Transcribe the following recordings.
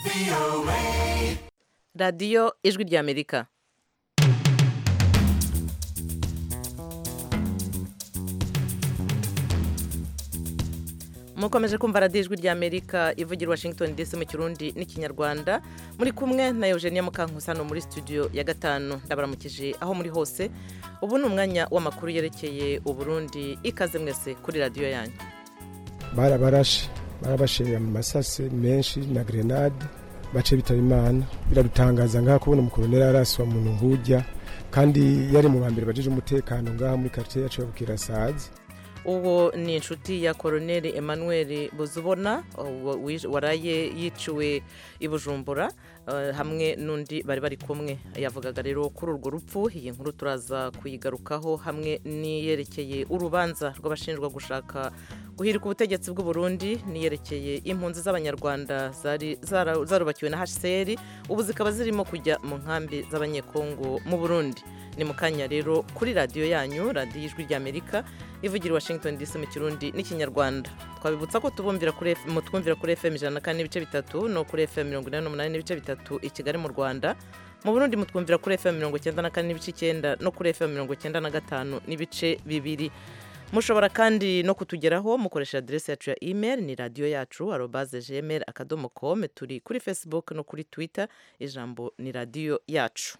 radiyo ijwi ry'amerika mukomeje kumva radiyo ijwi ry'amerika ivugira washington dc mu kirundi n'ikinyarwanda muri kumwe na eugenia mukankusano muri studio ya gatanu ndabaramukije aho muri hose ubu ni umwanya w'amakuru yerekeye uburundi ikaze mwese kuri radiyo yanyu barabarashe barabashiriye mu masase menshi na grenade bace bitaba imana biradutangaza ngaha kubona umukoloneli araswa muntu nkujya kandi yari mu bambere bajeje umutekano ngaha muri quartier yacu ya Bukirasazi uwo ni inshuti ya koroneli emmanuel buzubona waraye yiciwe i bujumbura hamwe n'undi bari bari kumwe yavugaga rero kuri urwo rupfu iyi nkuru turaza kuyigarukaho hamwe n'iyerekeye urubanza rw'abashinjwa gushaka guhirika ubutegetsi bw'u Burundi niyerekeye impunzi z'abanyarwanda zarubakiwe na hcr ubu zikaba zirimo kujya mu nkambi z'abanyekongo mu burundi ni mu kanya rero kuri radiyo yanyu radiyo ijwi ry'amerika ivugira washington dc mu kirundi n'ikinyarwanda twabibutsa ko tubumvira twumvira kuri fm ijana na kane n'ibice bitatu no kuri fm mirongo inani n'umunani n'ibice bitatu i kigali mu rwanda mu burundi mutwumvira kuri fm mirongo icyenda na kane n'ibice icyenda no kuri fm mirongo icyenda na gatanu n'ibice bibiri mushobora kandi no kutugeraho mukoresha aderesi yacu ya email ni radiyo yacu arobaze gmail akadomo com turi kuri facebook no kuri twitter ijambo ni radiyo yacu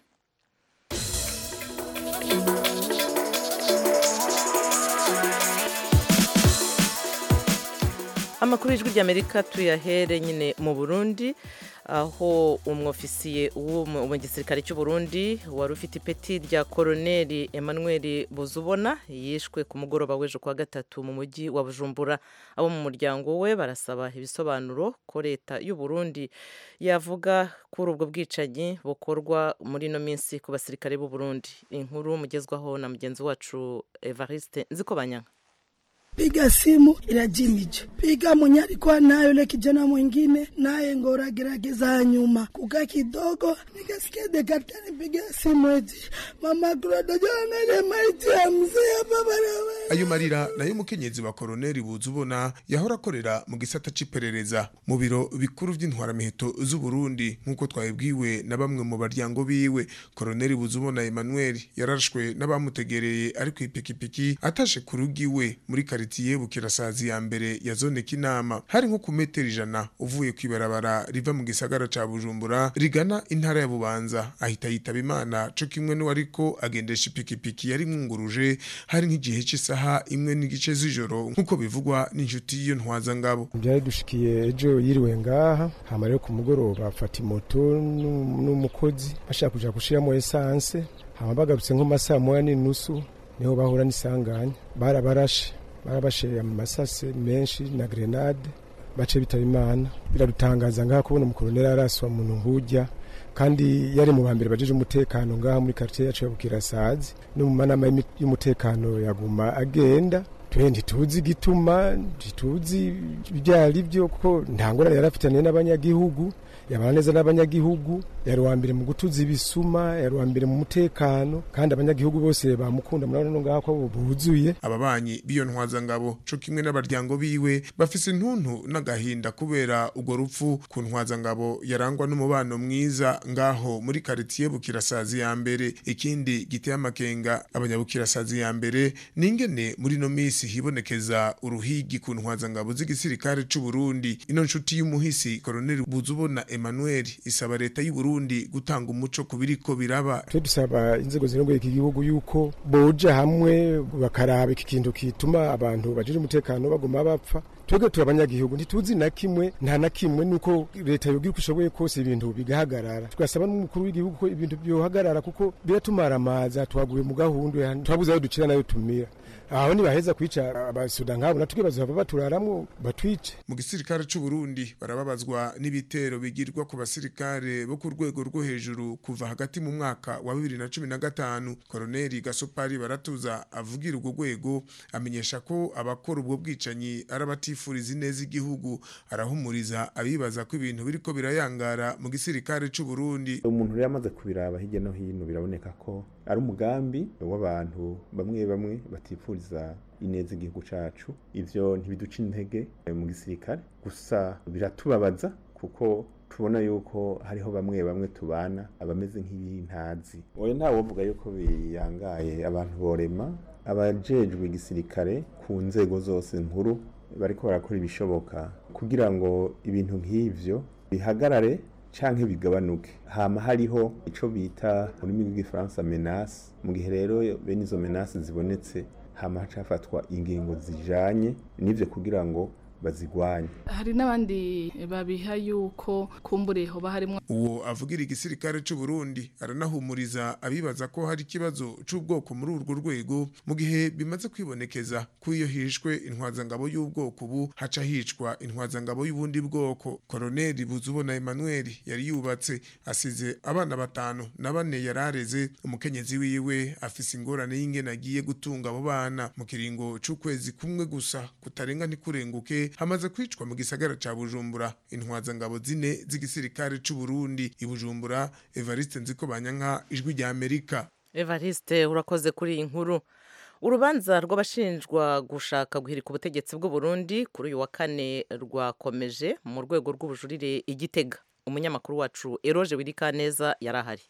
amakuru y'ijwi ry'amerika tuyahere nyine mu burundi aho umwofisiye wo mu gisirikare cy'u Burundi wari ufite ipeti rya koroneli emmanuel buzubona yishwe ku mugoroba w'ejo kwa gatatu mu mujyi wa bujumbura abo mu muryango we barasaba ibisobanuro ko leta y'u Burundi yavuga kuri ubwo bwicanyi bukorwa muri ino minsi ku basirikare b'u Burundi inkuru mugezwaho na mugenzi wacu evariste nzikobanyanga piga simu inajimije, piga mwenye alikuwa nayo yule kijana mwingine, naye ngora gerageza nyuma kuka kidogo, nikasikia dekapitani piga simu eti mama kurodojoangaje maiti ya mzee hapa barabara. ayo marira nayo umukenyezi wa koroneli buzubona yahora akorera mu gisata c'iperereza mu biro bikuru vy'intwaramiheto z'uburundi nk'uko twabibwiwe na bamwe mu baryango biwe koroneli buzubona emmanuel yarashwe n'abamutegereye ari kw'ipikipiki atashe ku rugo iwe muri kari karitiye bukirasazi ya mbere ya zone kinama hari nko ku metero ijana uvuye kwibarabara riva mu gisagara ca bujumbura rigana intara ya bubanza ahita yitaba imana co kimwe n'uwariko agendesha ipikipiki yari mwunguruje hari nk'igihe c'isaha imwe n'igice z'ijoro nk'uko bivugwa n'inshuti y'iyo ntwaza ngabo byari dushikiye ejo yiriwe ngaha hama rero ku mugoroba afata imoto n'umukozi bashaka kuja gushiramo esanse hama bagarutse nko masaha moya n'inusu niho bahura n'isanganya barabarashe barabashiriye mu masase menshi na grenade bace bitaba imana biradutangaza ngaha kubona umukoloneli araswa muntu nkujya kandi yari mu bambere bajeje umutekano ngaha muri quartier yacu ya Bukirasazi no mu manama y'umutekano yaguma agenda twe ntituzi igituma ntituzi ibyari byo kuko nta ngorane yari afitaniye n'abanyagihugu yabana neza n'abanyagihugu yari uwa mbere mu gutuza ibisuma yari uwa mbere mu mutekano kandi abanyagihugu bose bamukunda murabona no ngaho ko buzuye ababanyi b'iyo ntwazangabo co kimwe n'abaryango biwe bafise intuntu n'agahinda kubera urwo rupfu ku ntwazangabo yarangwa n'umubano mwiza ngaho muri karitiye bukirasazi ya mbere ikindi giteye amakenga abanyabukirasazi ya mbere n'ingene muri no misi hibonekeza uruhigi ku ntwazangabo z'igisirikare c'u Burundi ino nshuti y'umuhisi koroneli buzubona Emmanuel isaba leta y'u Burundi gutanga umuco ku biriko biraba twe dusaba inzego zirongoye iki gihugu yuko boja hamwe bakaraba iki kintu kituma abantu bajije umutekano baguma bapfa twebwe turi abanyagihugu ntituzi na kimwe nta na kimwe nuko leta yogira uko ishoboye kose ibintu bigahagarara tugasaba n'umukuru w'igihugu ko ibintu byohagarara kuko biratumara amazi twaguye mu gahunda twabuze ayo dukira nayo tumira aho nibaheza kwica abasuda nkabo natwe bazohava baturaramwo batwice mu gisirikare c'u Burundi barababazwa n'ibitero bigirwa ku basirikare bo ku rwego rwo hejuru kuva hagati mu mwaka wa 2015 Koloneli Gasopari baratuza avugira urwo rwego amenyesha ko abakora ubwo bwicanyi ari abatifuriza ineza igihugu arahumuriza abibaza ko ibintu biriko birayangara mu gisirikare c'u Burundi umuntu rero amaze kubiraba hirya no hino biraboneka ko ari umugambi w'abantu bamwe bamwe batifuriza ineza igihugu cacu ivyo ntibiduca intege mu gisirikare gusa biratubabaza kuko tubona yuko hariho bamwe bamwe tubana abameze nk'ibintazi oya ntawe uvuga yuko biyangaye abantu borema abajejwe igisirikare ku nzego zose nkuru bariko barakora ibishoboka kugira ngo ibintu nk'ivyo bihagarare canke bigabanuke hama hariho ico bita mu rurimi rw'igifaransa menace mu gihe rero bene izo menace zibonetse hama hacafatwa ingingo zijanye n'ivyo kugira ngo bazigwanye hari n'abandi babiha yuko kumbure hoba harimo uwo avugira igisirikare c'u Burundi aranahumuriza abibaza ko hari ikibazo c'ubwoko muri urwo rwego mu gihe bimaze kwibonekeza ko iyo hishwe intwazangabo y'ubwoko ubu haca hicwa intwazangabo y'ubundi bwoko koroneli buzubona Emmanuel yari yubatse asize abana batanu na bane yarareze umukenyezi wiwe afise ingorane y'ingene agiye gutunga abo bana mu kiringo c'ukwezi kumwe gusa kutarenga ntikurenguke hamaze kwicwa mu gisagara ca Bujumbura intwazangabo zine z'igisirikare c'u Burundi i Bujumbura Evariste Nziko Banyanka ijwi rya Amerika evariste urakoze kuri iyi nkuru urubanza rw'abashinjwa gushaka guhirika ubutegetsi bw'u Burundi kuri uyu wa kane rwakomeje mu rwego rw'ubujurire igitega umunyamakuru wacu eroje wirikaneza yari ahari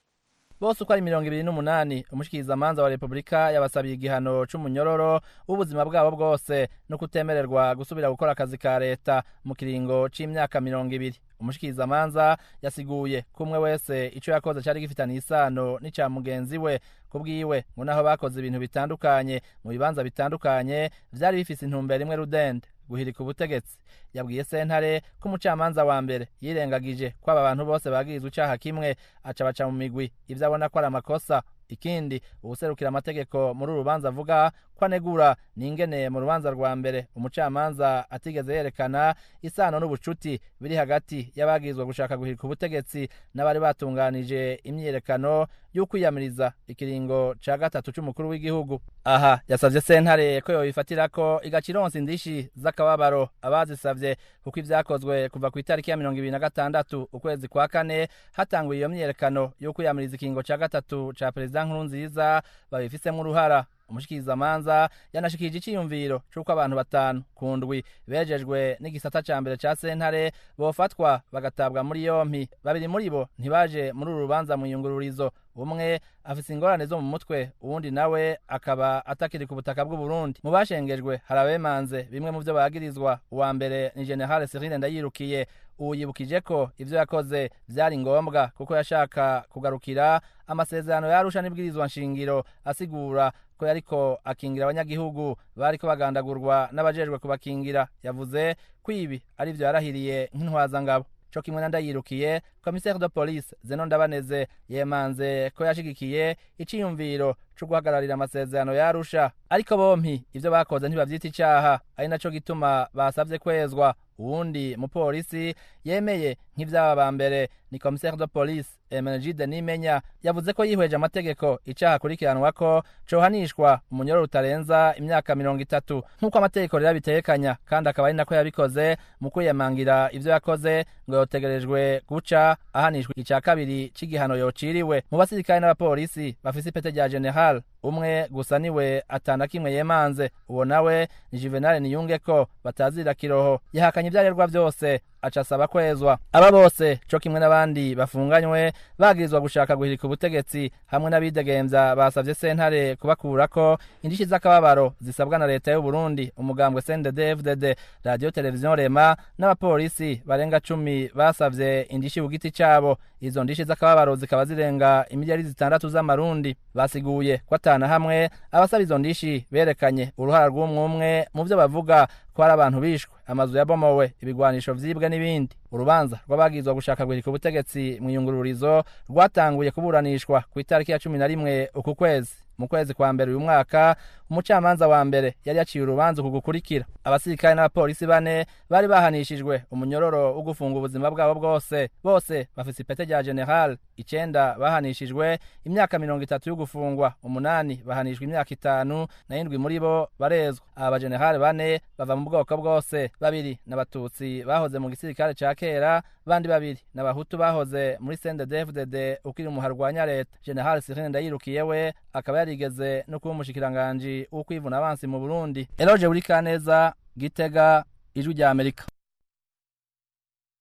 bose uko ari mirongo ibiri n'umunani umushikirizamanza wa repubulika yabasabiye igihano c'umunyororo w'ubuzima bwabo bwose no kutemererwa gusubira gukora akazi ka leta mu kiringo c'imyaka mirongo ibiri umushikirizamanza yasiguye ko umwe wese ico yakoze cari gifitaniye isano n'ica mugenzi we ku bwiwe ngo naho bakoze ibintu bitandukanye mu bibanza bitandukanye vyari bifise intumbero imwe rudende guhirika ubutegetsi yabwiye sentare ko umucamanza wa mbere yirengagije ko aba bantu bose bagirizwa icaha kimwe aca baca mu migwi ivyo abona ko ari amakosa ikindi uwuserukira amategeko muri uru rubanza avuga ko anegura n'ingene mu rubanza rwa mbere umucamanza atigeze yerekana isano n'ubucuti biri hagati y'abagirizwa gushaka guhirika ubutegetsi n'abari batunganije imyiyerekano y'ukwiyamiriza ikiringo ca gatatu c'umukuru w'igihugu aha yasavye sentare ko yobifatira ko igaca ironsa indishi z'akababaro abazisavye kuko ivyakozwe kuva ku itariki ya mirongo ibiri na gatandatu ukwezi kwa kane hatanguye iyo myiyerekano y'ukwiyamiriza ikiringo ca gatatu ca perezida nkuru nziza babifisemwo uruhara umushikirizamanza yanashikirije iciyumviro c'uko abantu batanu ku ndwi bejejwe n'igisata ca mbere ca sentare bofatwa bagatabwa muri yompi babiri muri bo ntibaje muri uru rubanza mu iyungururizo umwe afise ingorane zo mu mutwe uwundi nawe akaba atakiri ku butaka bw'u Burundi mu bashengejwe hari abemanze bimwe mu vyo bagirizwa uwa mbere ni General Cyril Ndayirukiye ubu yibukije ko ivyo yakoze vyari ngombwa kuko yashaka kugarukira amasezerano yarusha n'ibwirizwa nshingiro asigura ko yariko akingira abanyagihugu bariko bagandagurwa n'abajejwe kubakingira yavuze ko ibi ari vyo yarahiriye nk'intwazangabo co kimwe na ndayirukiye commissaire de police zeno ndabaneze yemanze ko yashigikiye iciyumviro co guhagararira amasezerano yarusha ariko bompi ivyo bakoze ntibavyita icaha ari naco gituma basavye kwezwa uwundi mupolisi yemeye nk'ivyaba ba mbere ni commissaire de police emenegide nimenya yavuze ko yihweje amategeko icaha akurikiranwa ko cohanishwa umunyororo utarenza imyaka mirongo itatu nk'uko amategeko rero abitekanya kandi akaba ari nako yabikoze mu kwiyemangira ivyo yakoze ngo yotegerejwe guca ahanishwa ica kabiri c'igihano yociriwe mu basirikare n'abapolisi bafise ipete rya general umwe gusa niwe atana kimwe yemanze uwo nawe ni juvenal niyunge ko batazira kiroho yahakanye ivyarerwa vyose aca asaba kwezwa aba bose co kimwe n'abandi bafunganywe bagirizwa gushaka guhirika ubutegetsi hamwe n'abidegemvya basavye sentare kubakurako indishi z'akababaro zisabwa na leta y'u Burundi umugambwe CNDD-FDD radio televiziyo rema n'abapolisi barenga cumi basavye indishi ku giti cabo izo ndishi z'akababaro zikaba zirenga imiliyari zitandatu z'amarundi basiguye ko atana hamwe abasaba izo ndishi berekanye uruhara rw'umwumwe mu vyo bavuga ko hari abantu bishwe amazu yabomowe ibigwanisho vyibwe n'ibindi urubanza rw'abagirizwa gushaka guhirika ubutegetsi mu iyungururizo rwatanguye kuburanishwa ku itariki ya cumi na rimwe uku kwezi mu kwezi kwa mbere uyu mwaka umucamanza wa mbere yari yaciye urubanza uku gukurikira abasirikare n'abapolisi bane bari bahanishijwe umunyororo wo gufunga ubuzima bwabo bwose bose bafise ipete rya general icenda bahanishijwe imyaka mirongo itatu yo gufungwa umunani bahanishwa imyaka itanu na indwi muri bo barezwa aba bajenerali bane bava mu bwoko bwose babiri n'abatutsi bahoze mu gisirikare ca kera bandi babiri n'abahutu bahoze muri CNDD-FDD ukiri umuharwanya leta general Cyril Ndayirukiye we akaba yarigeze no kuba umushikiranganji wo kwivuna abansi mu Burundi Eloge Burikaneza Gitega ijwi rya Amerika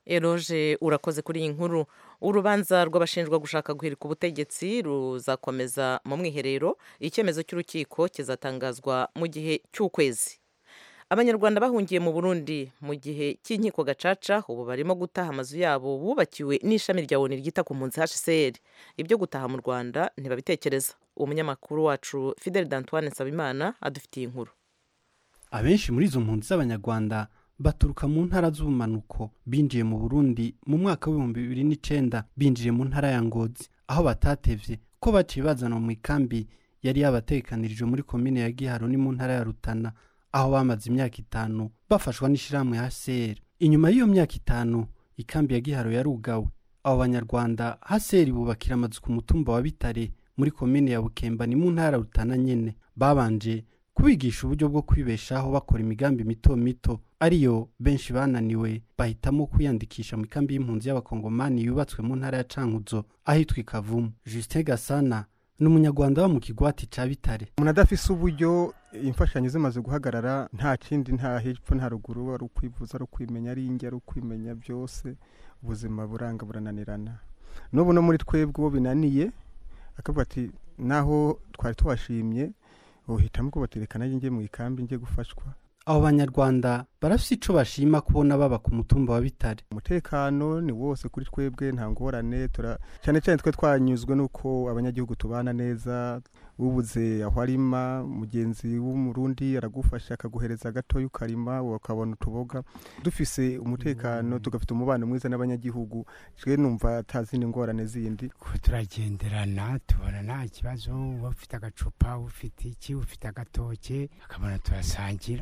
eroje urakoze kuri iyi nkuru urubanza rw'abashinjwa gushaka guhirika ubutegetsi ruzakomeza mu mwiherero icyemezo cy'urukiko kizatangazwa mu gihe cy'ukwezi abanyarwanda bahungiye mu burundi mu gihe cy'inkiko gacaca ubu barimo gutaha amazu yabo bubakiwe n'ishami rya oni ryita ku mpunzi hcr ibyo gutaha mu rwanda ntibabitekereza umunyamakuru wacu fidel d'antoine nsabimana adufitiye inkuru abenshi muri izo mpunzi z'abanyarwanda baturuka mu ntara z'ubumanuko binjiye mu burundi mu mwaka w'ibihumbi bibiri n'icenda binjiye mu ntara ya ngozi aho batatevye ko baciye bazanwa mu ikambi yari yabatekanirije muri komine ya giharo ni mu ntara ya rutana aho bamaze imyaka itanu bafashwa n'ishirahamwe hcr inyuma y'iyo myaka itanu ikambi ya giharo yarugawe abo banyarwanda hcr bubakira amazu ku mutumba wa bitare muri komine ya bukemba ni mu ntara ya rutana nyene babanje kubigisha uburyo bwo kwibeshaho bakora imigambi mito mito ariyo benshi bananiwe bahitamo kwiyandikisha mu ikambi y'impunzi y'abakongomani yubatswe mu ntara ya cankuzo ahitwa ikavumu justin gasana ni umunyarwanda wo mu kigwati ca bitare umuntu adafise uburyo imfashanyo zimaze guhagarara nta kindi nta hepfo nta ruguru ari ukwivuza ari ukwimenya ari inge ari ukwimenya byose ubuzima buranga burananirana n'ubu no muri twebwe uwo binaniye akavuga ati naho twari tubashimye uhitamo ko baterekana njye mu ikambi njye gufashwa abo banyarwanda barafise ico bashima kubona baba ku mutumba wa bitare umutekano ni wose kuri twebwe nta ngorane tura cyane cyane twe twanyuzwe n'uko abanyagihugu tubana neza ubuze aho arima mugenzi w'umurundi aragufasha akaguhereza gatoya ukarima ukabona utuboga dufise umutekano tugafite umubano mwiza n'abanyagihugu twe numva atazindi ngorane zindi turagenderana tubona nta kibazo uba ufite agacupa ufite iki ufite agatoke akabona turasangira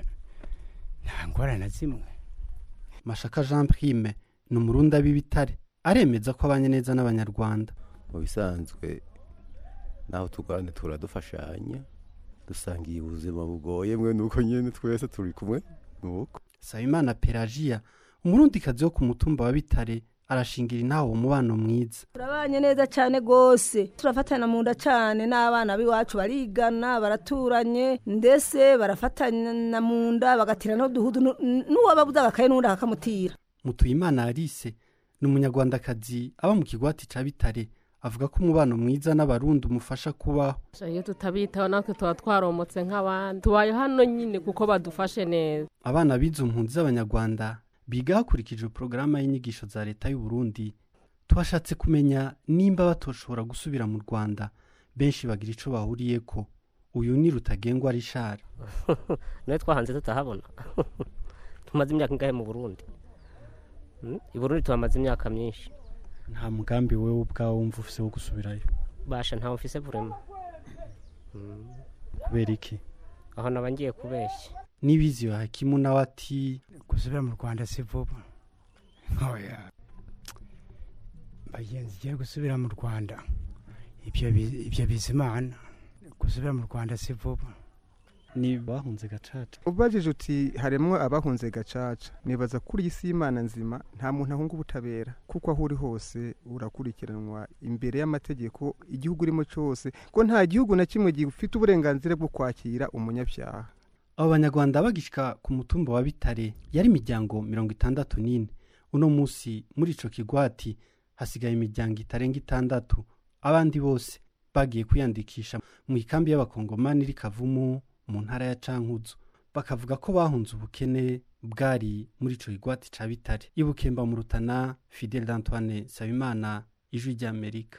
nta ngorane zimwe mashaka jean prime ni umurundi ab'ibitare aremeza ko abanye neza n'abanyarwanda mu bisanzwe naho turwane turadufashanya dusangiye ubuzima bugoye mwe nuko nyine twese turi kumwe nuko sabimana pelagiya umurundikazi wo ku mutumba wa bitare arashingira intaho umubano mwiza turabanye neza cyane rwose turafatana mu nda cyane n'abana b'iwacu barigana baraturanye ndetse barafatana mu nda bagatira n'uduhudu n'uwababuze agakaye n'undi akakamutira mutuyimana alice ni umunyarwandakazi aba mu kigwati cya bitare avuga ko umubano mwiza n'abarundi umufasha kubaho iyo tutabitaho natwe tuba twaromotse nk'abandi tubaye hano nyine kuko badufashe neza abana b'izo mpunzi z'abanyarwanda biga hakurikijwe porogaramu y'inyigisho za leta y'u Burundi twashatse kumenya nimba batoshobora gusubira mu rwanda benshi bagira icyo bahuriye ko uyu ni rutagengwa rishari nawe twahanze tutahabona tumaze imyaka ingahe mu burundi i burundi tuhamaze imyaka myinshi nta mugambi wowe ubwawe wumva ufise wo gusubirayo basha ntawe ufise burema kubera iki aho naba ngiye kubeshya n'ibizi hakimu nawe ati gusubira mu rwanda si vuba ntoya bagenzi igiye gusubira mu rwanda ibyo bizimana gusubira mu rwanda si vuba ni bahunze gacaca ubajije uti harimo abahunze gacaca nibaza kuri iyi si y'imana nzima nta muntu ahunga ubutabera kuko aho uri hose urakurikiranwa imbere y'amategeko igihugu urimo cyose ko nta gihugu na kimwe gifite uburenganzira bwo kwakira umunyabyaha abo banyarwanda bagishyika ku mutumba wa bitare yari imiryango mirongo itandatu n'ine uno munsi muri icyo kigwati hasigaye imiryango itarenga itandatu abandi bose bagiye kwiyandikisha mu ikambi y'abakongomani iri kavumu mu ntara ya cankuzo bakavuga ko bahunze ubukene bwari muri icyo kigwati cya bitare ibukemba mu rutana fidel d'antoine sabimana ijwi ry'amerika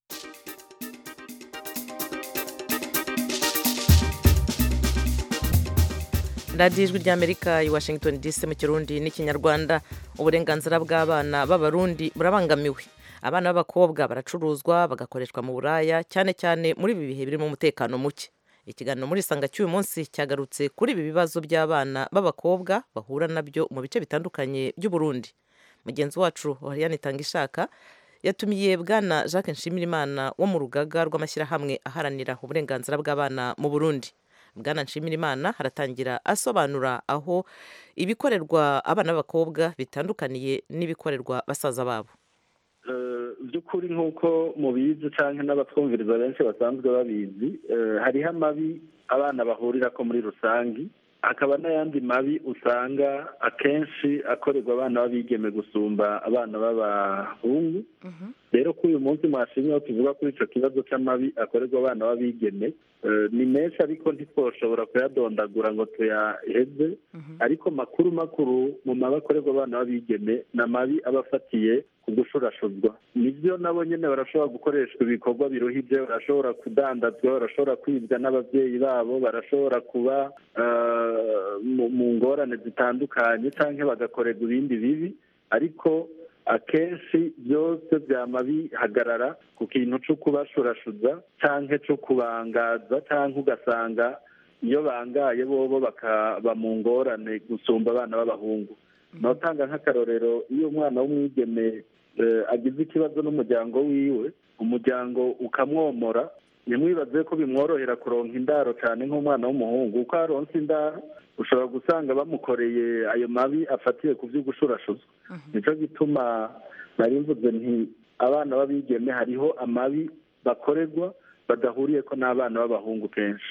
radiyo ijwi ry'amerika i washington dc mu kirundi n'ikinyarwanda uburenganzira bw'abana b'abarundi burabangamiwe abana b'abakobwa baracuruzwa bagakoreshwa mu buraya cyane cyane muri ibi bihe birimo umutekano muke ikiganiro muri isanga cy'uyu munsi cyagarutse kuri ibi bibazo by'abana b'abakobwa bahura nabyo mu bice bitandukanye by'uburundi mugenzi wacu wariyani itanga ishaka yatumiye bwana jacques nshimirimana wo mu rugaga rw'amashyirahamwe aharanira uburenganzira bw'abana mu burundi bwana nshimirimana haratangira asobanura aho ibikorerwa abana b'abakobwa bitandukaniye n'ibikorerwa basaza babo by'ukuri nk'uko mubizi cyangwa n'abatwumviriza benshi basanzwe babizi hariho amabi abana bahurira ko muri rusange hakaba n'ayandi mabi usanga akenshi akorerwa abana b'abigeme gusumba abana b'abahungu rero ko uyu munsi mwashimye aho tuvuga kuri icyo kibazo cy'amabi akorerwa abana b'abigeme eh, ni menshi ariko ntitwoshobora kuyadondagura ngo tuyaheze ariko makuru makuru mu mabi akorerwa abana b'abigeme ni amabi aba afatiye ku gushurashuzwa nibyo nabo nyine barashobora gukoreshwa ibikorwa biruhije barashobora kudandazwa barashobora kwibwa n'ababyeyi babo barashobora kuba eh, mu- mu ngorane zitandukanye cyangwa bagakorerwa ibindi bibi ariko akenshi byose byama bihagarara ku kintu cyo kubashurashuza cyangwa cyo kubangaza cyangwa ugasanga iyo bangaye bobo bakaba mu ngorane gusumba abana b'abahungu notanga nk'akarorero iyo umwana w'umwigeme eh, agize ikibazo n'umuryango wiwe umuryango ukamwomora ntimwibaze ko bimworohera kuronka indaro cyane nk'umwana w'umuhungu uko aronse indaro ushobora gusanga bamukoreye ayo mabi afatiye ku byo gushurashuzwa nicyo gituma nari mvuze nti abana b'abigeme hariho amabi bakorerwa badahuriye ko n'abana b'abahungu kenshi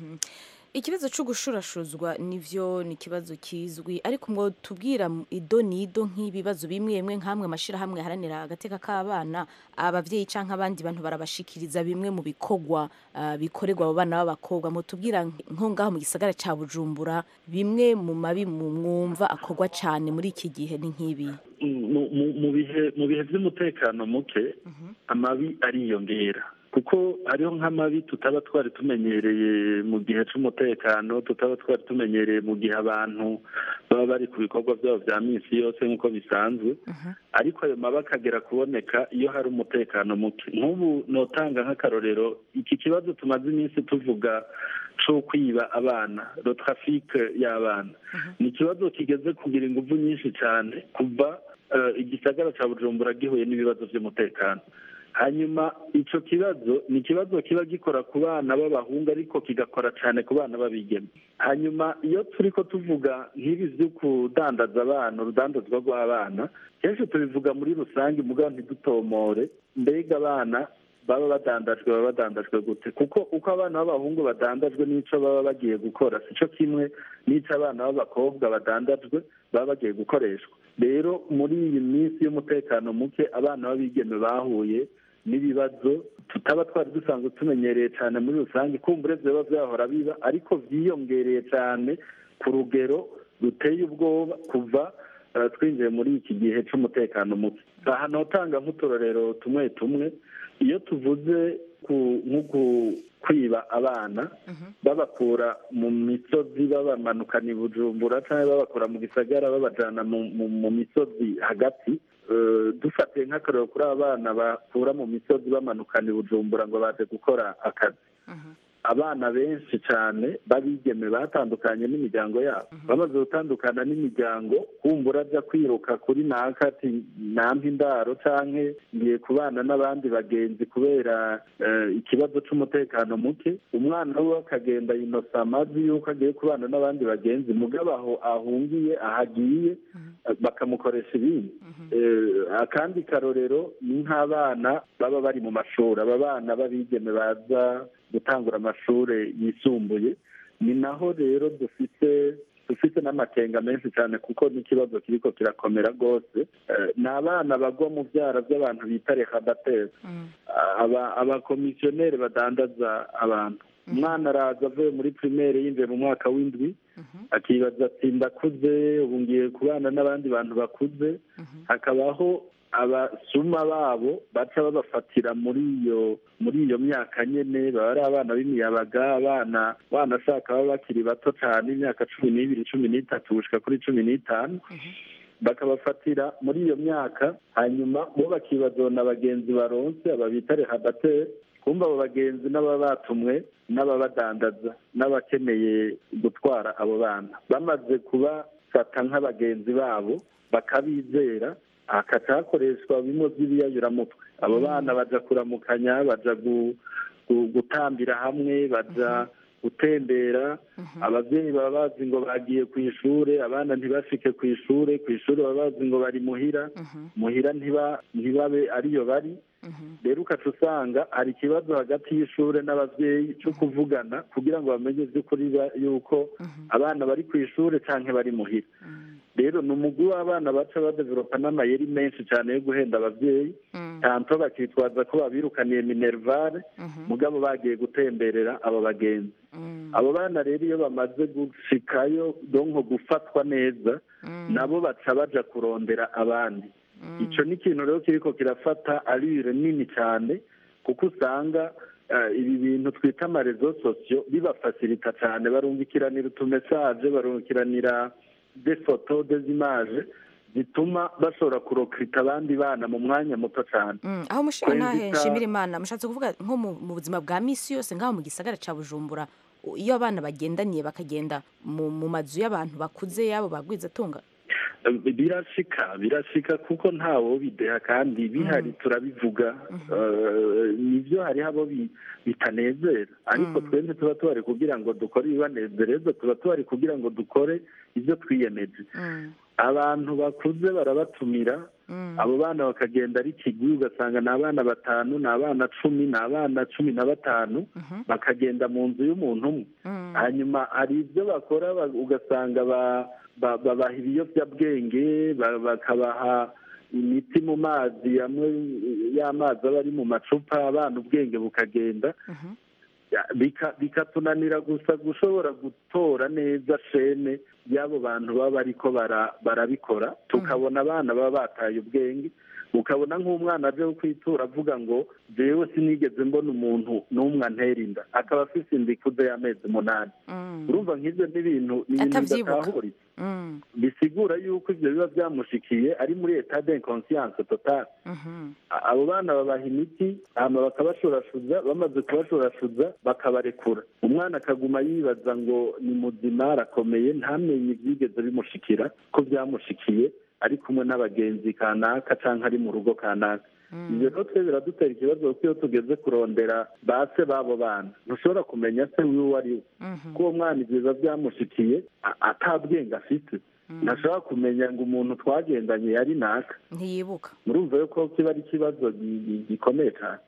ikibazo cyo gushurashuzwa nivyo ni ikibazo kizwi ariko ngo tubwira mu- ido nido nk'ibibazo bimwe bimwe nk'amwe amashyirahamwe aharanira agateka k'abana ababyeyi cyangwa abandi bantu barabashikiriza bimwe mu bikorwa ah, bikorerwa abo bana b'abakobwa mutubwira nko ngaho mu gisagara cya bujumbura bimwe mu mabi mu mwumva akorwa cyane muri iki gihe ni nk'ibi mu- mu- mu bihe mu bihe by'umutekano muke amabi ariyongera kuko hariho nk'amabi tutaba twari tumenyereye mu gihe cy'umutekano tutaba twari tumenyereye mu gihe abantu baba bari ku bikorwa byabo bya minsi yose nk'uko bisanzwe ariko ayo mabi akagera kuboneka iyo hari umutekano muke nk'ubu notanga nk'akarorero iki kibazo tumaze iminsi tuvuga cyo kwiba abana ro trafike y'abana ni ikibazo kigeze kugira ingufu nyinshi cyane kuva eh, igisagara cya bujumbura gihuye n'ibibazo by'umutekano hanyuma icyo kibazo ni ikibazo kiba gikora ku bana b'abahungu ariko kigakora cyane ku bana b'abigeme hanyuma iyo turi ko tuvuga nk'ibi byo kudandaza abana urudandazwa rw'abana kenshi tubivuga muri rusange mugabo ntidutomore mbega abana baba badandajwe baba badandajwe gute kuko uko abana b'abahungu badandajwe n'icyo baba bagiye gukora si cyo kimwe n'icyo abana b'abakobwa badandajwe baba bagiye gukoreshwa rero muri iyi minsi y'umutekano muke abana b'abigeme bahuye n'ibibazo tutaba twari dusanzwe tumenyereye cyane muri rusange kumbure biba byahora biba ariko byiyongereye cyane ku rugero ruteye ubwoba kuva eh, twinjiye muri iki gihe cy'umutekano muke aha notanga nk'uturorero tumwe tumwe iyo tuvuze ku nko ku- kwiba abana babakura mu misozi babamanukana i bujumbura cyangwa babakura mu gisagara babajyana mu, mu, mu misozi hagati Eh, dufatiye nk'akarero kuri aba bana bakura mu misozi bamanukana i bujumbura ngo baje gukora akazi abana benshi cyane babigeme batandukanye n'imiryango yabo bamaze gutandukana n'imiryango kumbura ajya kwiruka kuri naka ati nampa indaro canke ngiye kubana n'abandi bagenzi kubera eh, ikibazo c'umutekano muke umwana we akagenda yinosa amazi yuko agiye kubana n'abandi bagenzi mugabo aho ahungiye ahagiye eh, bakamukoresha ibindi Eh, akandi karorero ni nk'abana baba bari mu mashuri aba bana b'abigeme baza gutangura amashuri yisumbuye ni naho rero dufite dufite n'amakenga menshi cyane kuko n'ikibazo kiriko kirakomera rwose Eh, ni abana bagwa mu byara by'abantu bita rekadateri aba abakomisiyoneri badandaza abantu umwana araza avuye muri primaire yinjiye mu mwaka w'indwi akibaza ati ndakuze ubu ngiye kubana n'abandi bantu bakuze hakabaho abasuma babo baca babafatira muri iyo muri iyo myaka nyene baba ari abana b'imiyabaga abana banashaka baba bakiri bato cyane imyaka cumi n'ibiri cumi n'itatu gushika kuri cumi n'itanu bakabafatira muri iyo myaka hanyuma bo bakibazona bagenzi baronse aba bita rehabateri kumva abo bagenzi n'ababa batumwe n'ababadandaza n'abakeneye gutwara abo bana bamaze kubafata nk'abagenzi babo bakabizera hakaca hakoreshwa bimwe by'ibiyayuramutwe abo bana baja kuramukanya baja gu- gu- gutambira hamwe baja gutembera ababyeyi baba bazi ngo bagiye ku ishuri abana ntibashike ku ishuri ku ishuri baba bazi ngo bari muhira muhira ntiba- ntibabe ariyo bari rero ukaca usanga hari ikibazo hagati y'ishuri n'ababyeyi cyo kuvugana kugira ngo bamenye by'ukuri ba- yuko abana bari ku ishuri cyangwa bari muhira rero ni umugwi w'abana baca badevelopa n'amayeri menshi cyane yo guhenda ababyeyi tanto bakitwaza ko babirukaniye minervare mugabo bagiye gutemberera abo bagenzi abo bana rero iyo bamaze gushikayo donko gufatwa neza nabo baca baja kurondera abandi icyo ni ikintu rero kiriko kirafata arire nini cyane kuko usanga eh, ibi bintu twita amarezo sosiyo bibafasirita cyane barungikiranira utumesaje barungikiranira de foto de imaje zituma bashobora kurokirita abandi bana mu mwanya muto cyane Mm, aho mushira ntahe Kwenzita- nshimira imana mushatse kuvuga nko mu mu buzima bwa misi yose ngaho mu gisagara ca bujumbura u- iyo abana bagendaniye bakagenda mu mu mazu y'abantu bakuze yabo bagwizatunga birashika birashika kuko ntawo bideha kandi bihari turabivuga Eh, nibyo hariho abo bi- bitanezera ariko twebwe tuba tuhari kugira ngo dukore ibibanezereza tuba tuhari kugira ngo dukore ibyo twiyemeje abantu bakuze barabatumira abo bana bakagenda ari kigwi ugasanga ni abana batanu ni abana cumi ni abana cumi na batanu bakagenda mu nzu y'umuntu umwe hanyuma hari ibyo bakora ba- ugasanga ba- ba- babaha ibiyobyabwenge ba- bakabaha imiti mu mazi amwe y'amazi aba ari mu macupa abana ubwenge bukagenda Ya, bika- bikatunanira gusa gushobora gutora neza shene y'abo bantu baba bariko bara- barabikora tukabona abana baba bataye ubwenge ukabona nk'umwana aje wo kwitura avuga ngo jewe sinigeze mbona umuntu n'umwe antera inda akaba afise inda ikuze y'amezi umunani urumva nk'ibyo ni ibintu ni ibintu Atavyibuka. bidatahurika bisigura yuko ibyo biba byamushikiye ari muri etat d'inconscience totale A- abo bana babaha imiti hama bakabashorashuza bamaze kubashorashuza bakabarekura umwana akaguma yibaza ngo ni muzima arakomeye ntamenye ibyigeze bimushikira ko byamushikiye ari kumwe n'abagenzi kanaka cyangwa ari mu rugo kanaka ibyo rero twe biradutera ikibazo kuko iyo tugeze kurondera ba se b'abo bana ntushobora kumenya se wiwe uwo ari we ko uwo mwana ibyo biba byamushikiye a- atabwenge afite ntashobora kumenya ngo umuntu twagendanye yari naka ntiyibuka murumva yuko kiba ari ikibazo gi- gi- gikomeye cyane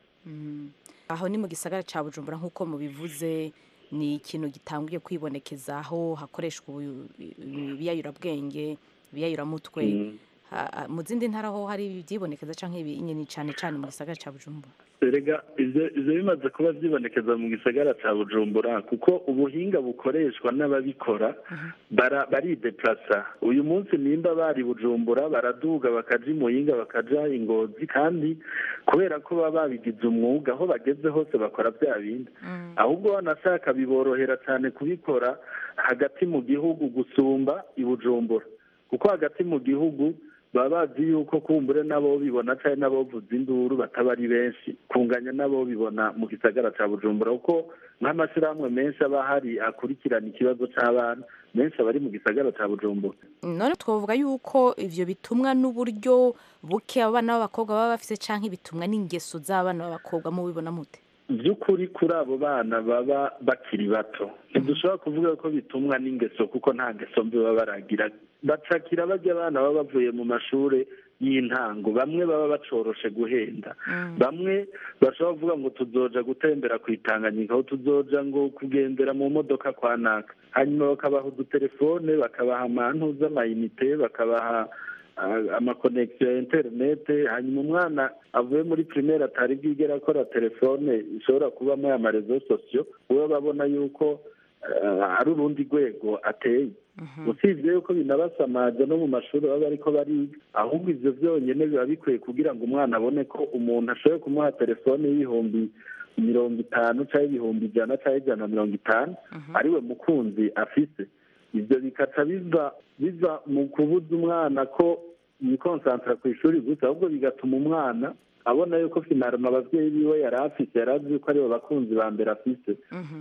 aho ni mu gisagara ca bujumbura nk'uko mubivuze ni ikintu gitanguye kwibonekeza aho hakoreshwa ubu- ibiyayurabwenge ibiyayuramutwe Mm. Ha- ha- mu zindi ntara ho hari ibyibonekeza canke ibinini cane cane mu gisagara ca bujumbura erega ivyo ivyo bimaze kuba vyibonekeza mu gisagara ca bujumbura kuko ubuhinga bukoreshwa n'ababikora bara- barideplasa uyu munsi nimba bari bujumbura baraduga bakaja imuhinga bakaja ingozi kandi kubera ko baba babigize umwuga aho bageze hose bakora bya bindi ahubwo banashaka biborohera cyane kubikora hagati mu gihugu gusumba i bujumbura kuko hagati mu gihugu baba bazi yuko kumbure nabo bibona cyane nabo vuza induru bataba ari benshi kunganya nabo bibona mu gisagara cya bujumbura kuko nk'amashyirahamwe menshi aba ahari akurikirana ikibazo cy'abana menshi aba ari mu gisagara cya bujumbura none twavuga yuko ivyo bitumwa n'uburyo buke abana b'abakobwa baba bafise canke bitumwa n'ingeso z'abana b'abakobwa mubibona mute by'ukuri kuri abo bana baba bakiri bato ntidushobora kuvuga ko bitumwa n'ingeso kuko nta ngeso mbi baba baragira bacakira bajya abana baba bavuye mu mashuri y'intango bamwe baba bacoroshe guhenda bamwe bashobora kuvuga ngo tuzoja gutembera ku itanganyika aho tuzoja ngo kugendera mu modoka kwa naka hanyuma bakabaha udutelefone bakabaha amantu z'amayinite bakabaha ah, amakonegisiyo ya interinete hanyuma umwana avuye muri primaire atari bwigera akora telefone ishobora kubamo ya marezo sosiyo we babona yuko ah, ari urundi rwego ateye usibye yuko binabasamaza no mu mashuri baba bariko bariga ahubwo ivyo vyonyene biba bikwiye kugira ngo umwana abone ko umuntu ashoboye kumuha telefone y'ibihumbi mirongo itanu cyangwa ibihumbi ijana cyangwa ijana na mirongo itanu ariwe mukunzi afise ibyo bikaca biva biva mu kubuza umwana ko yikonsantara ku ishuri gusa ahubwo bigatuma umwana abona yuko finarama abavyeyi biwe yari afise yari azi yuko aribo bakunzi ba mbere afise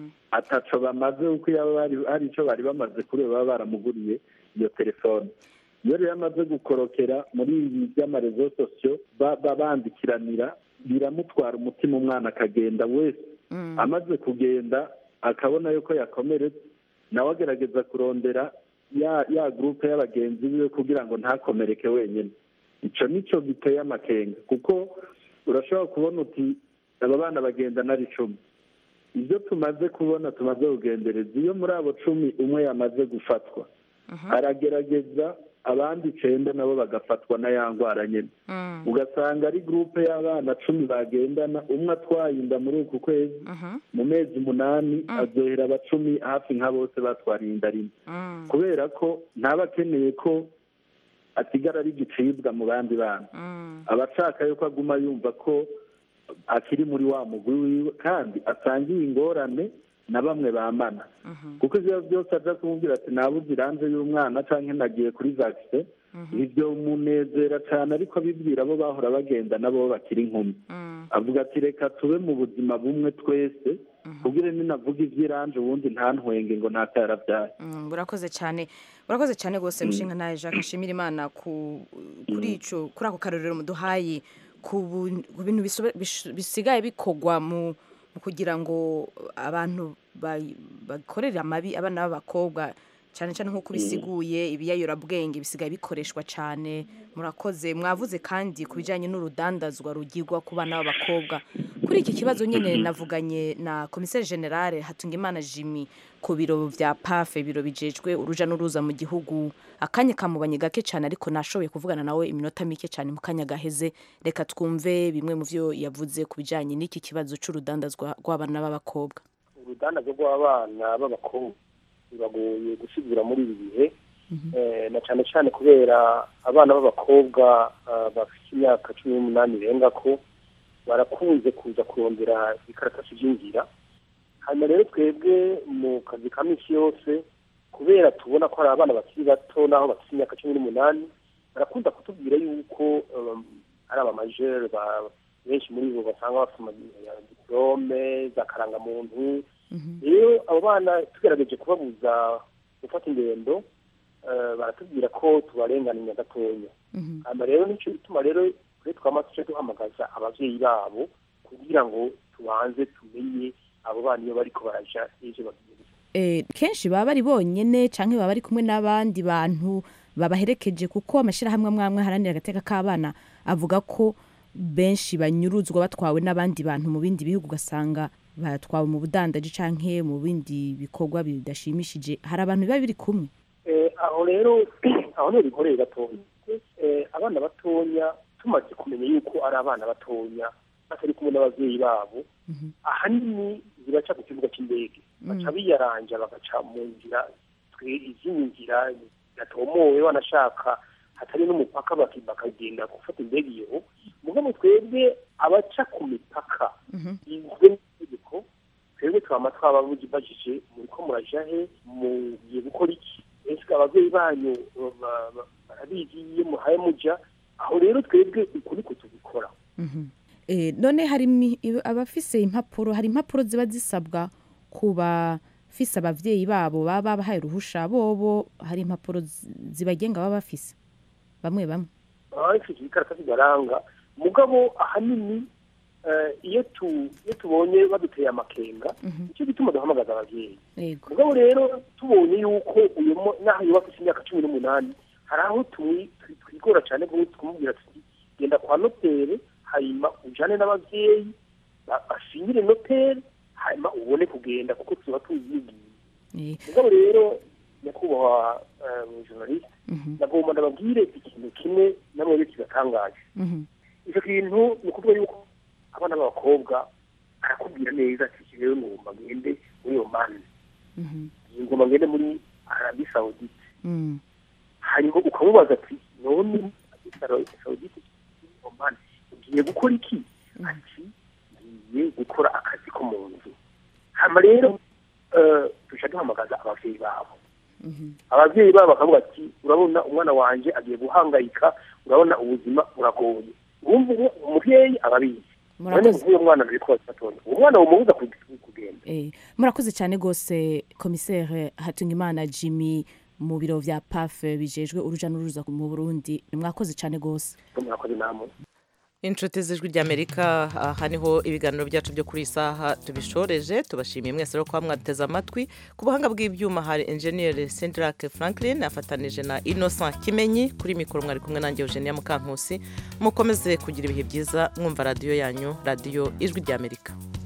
ataco bamaze kuko yaba bari- hari ico bari bamaze kuri we baba baramuguriye iyo telefone iyo rero amaze gukorokera muri ibi by'amarezo sosiyo ba- ba- bandikiranira biramutwara umutima umwana akagenda wese amaze kugenda akabona yuko yakomeretse nawe agerageza kurondera ya ya gurupe y'abagenzi biwe kugira ngo ntakomereke wenyine icyo nicyo giteye amakenga kuko urashobora kubona uti aba bana bagendana ari icumi ibyo tumaze kubona tumaze kugendereza iyo muri abo cumi umwe yamaze gufatwa aragerageza abandi icyenda nabo bagafatwa na ya ndwara nyine ugasanga ari gurupe y'abana cumi bagendana umwe atwaye inda muri uku kwezi mu mezi umunani azohera abacumi hafi nka bose batwariye inda rimwe kubera ko ntaba akeneye ko asigara ari igicibwa mu bandi bana aba ashaka yuko aguma yumva ko akiri muri wa mugwi wiwe kandi asangiye ingorane na bamwe bamana kuko ibyo byose aja kumubwira ati nabuze iranje y'umwana cyangwa nagiye kuri vagise ibyo munezera cyane ariko abibwira abo bahora bagenda nabo bakiri inkumi avuga ati reka tube mu buzima bumwe twese kugira ninavuga iby'iranje ubundi ntantwenge ngo ntako yarabyaye burakoze cyane burakoze cyane rwose mushinga nawe jacques nshimira imana kuri ico kuri ako karorero muduhaye ku bintu bisigaye bikorwa mu kugira ngo abantu bakorere amabi abana b'abakobwa cyane cyane nk'uko bisiguye ibiyayorabwenge bisigaye bikoreshwa cyane murakoze mwavuze kandi ku bijyanye n'urudandazwa rugirwa ku bana b'abakobwa kuri iki kibazo nyine navuganye na komiseri generale hatungimana jimmy ku biro bya pafe ibiro bijejwe uruja n'uruza mu gihugu akanya kamubanye gake cyane ariko nashoboye kuvugana nawe iminota mike cyane mu kanya gaheze reka twumve bimwe mu byo yavuze ku bijyanye n'iki kibazo cy'urudandazwa rw'abana b'abakobwa urudandazwa rw'abana b'abakobwa biragoye gusigura muri ibi bihe na cyane cyane kubera abana b'abakobwa bafite imyaka cumi n'umunani irenga ko barakunze kuza kurondera ibikaratasi by'inzira hanyuma rero twebwe mu kazi ka minsi yose kubera tubona ko hari abana bakiri bato n'aho bafite imyaka cumi n'umunani barakunda kutubwira yuko ari abamajere benshi muri bo basanga bafite diporome za karangamuntu rero abo bana tugerageje kubabuza gufata ingendo baratubwira ko tubarenganira gatoya hanyuma rero nicyo gituma rero kuri twama tujya duhamagaza ababyeyi babo kugira ngo tubanze tumenye abo bana iyo bariko baraja ejo bagiye kenshi baba bari bonyine cyangwa baba bari kumwe n'abandi bantu babaherekeje kuko amashyirahamwe amwe amwe aharanira agateka k'abana avuga ko benshi banyuruzwa batwawe n'abandi bantu mu bindi bihugu ugasanga batwawe mu budandaji cyangwa mu bindi bikorwa bidashimishije hari abantu biba biri kumwe aho rero aho niho bikoreye gatoya abana batonya tumaze kumenya yuko ari abana batonya batari kumwe n'ababyeyi babo ahanini zibaca ku kibuga cy'indege baca biyaranja bagaca mu nzira izindi nzira zidatomowe banashaka hatari n'umupaka bakagenda gufata indege iyo mugabo twebwe abaca ku mipaka izwe n'itegeko twebwe twaba twababujije muri ko muraja he mugiye gukora iki ese ababyeyi banyu barabizi iyo muhaye muja aho rero twebwe uku niko tubikora none hari abafise impapuro hari impapuro ziba zisabwa ku bafise ababyeyi babo baba babahaye uruhusha bobo hari impapuro zibagenga baba bafise bamwe bamwe baba bafite ibikarita bibaranga mugabo ahanini iyo tubonye baduteye amakenga nicyo gituma duhamagaza ababyeyi mugabo rero tubonye yuko uyu n'aho yubakisha imyaka cumi n'umunani hari aho twigora cyane kumubwira tuti genda kwa notere hanyuma ujyane n'ababyeyi basinyire notere hanyuma ubone kugenda kuko tuba tuzigiye mugabo rero nyakubahwa journaliste nagomba ndababwire ikintu kimwe namwe kigatangaje icyo kintu ni ukuvuga yuko abana b'abakobwa arakubwira neza ati rero ngomba ngende muri iyo mani ngomba ngende muri arabi sawudite hanyuma ukamubaza ati none arabi sawudite mani ugiye gukora iki ati ngiye gukora akazi ko mu nzu hanyuma rero tujya duhamagaza ababyeyi babo ababyeyi babo bakavuga ati urabona umwana wanjye agiye guhangayika urabona ubuzima buragoye wumva umubyeyi aba abizi nk'uyu mwana uri kuba gatoya uwo mwana wumubuza kugenda murakoze cyane rwose komiseri hatungimana jimmy mu biro bya pafe bijejwe uruja n'uruza mu burundi mwakoze cyane rwose murakoze namwe inshuti z'ijwi ry'amerika aha niho ibiganiro byacu byo kuri iyi saha tubishoreje tubashimiye mwese rero kuba mwateze amatwi ku buhanga bw'ibyuma hari enjeniyeri sendirake franklin afatanije na innocent kimenyi kuri mikoro mwari kumwe nanjye eugenia mukankusi mukomeze kugira ibihe byiza mwumva radiyo yanyu radiyo ijwi ry'amerika